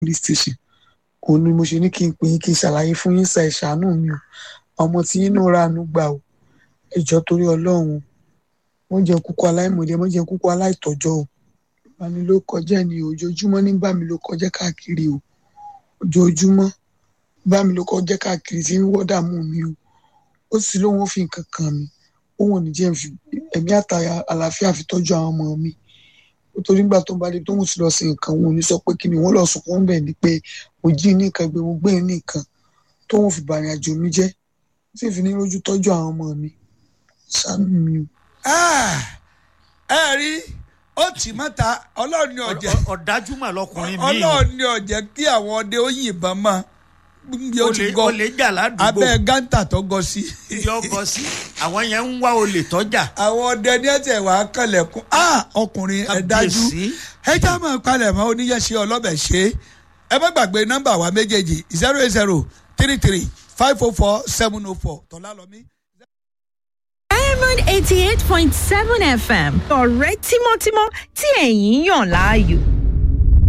police station òun ni mo ṣe ní kí n pè yín kí n ṣàlàyé fún yín sa ìṣàánú mi o ọmọ tí yín náà ránu gbà o ẹjọ́ torí ọlọ́run wọ́n jẹ́ kúkú aláìmọ̀dé wọ́n jẹ́ kúkú aláìtọ́jọ́ o bá mi ló kọjá ni o ojoojúmọ́ ní bá mi ló kọjá káàkiri o ojoojúmọ́ bá mi ló kọjá káàkiri tí ń wọ́dà mú mi o ó sì lóun ó fi nǹkan kan mi òun ò ní jẹ́ fi ẹ̀mí àtàyà àlàáfíà fi tọ́jú àwọn ọmọ mi nítorí nígbà tó ń bá dé tóun sì lọ sí nǹkan òun ò ní sọ pé kí ni wọ́n lọ sùn fún bẹ́ẹ̀ ni pé mo jí nìkan gbé mo gbé nìkan tóun fi bàrìn àjò mi jẹ́ tí fi ní lójú tọ́jú àwọn ọmọ mi ṣàánú mi o. ẹ rí ó tì mọ́ta ọlọ́run ní ọ̀jẹ̀ ọ̀dájú mà lọkùnrin mi ọlọ́run ní ọ̀jẹ̀ kí àwọn ọdẹ ó yìnbọn mọ́ bí ó ti gọ olè jà ládùúgbò abẹ́ gántà tó gọ sí. yọ bọ sí àwọn yẹn ń wá olè tọ́jà àwọn ọdẹ ní ẹsẹ̀ wà á kànlẹ̀kùn ọkùnrin ẹ̀ dájú Kábíyèsí. ẹ já mọ̀ palẹ̀ mọ́ oníyẹ̀ṣẹ́ ọlọ́bẹ̀ ṣe ẹ má gbàgbé nọ́mbà wa méjèèjì zero eight zero three three five oh four seven oh four tọ́lá lọ́mí. diamond eighty eight point seven fm ọ̀rẹ́ tímọ́tímọ́ tí ẹ̀yin yàn láàyò.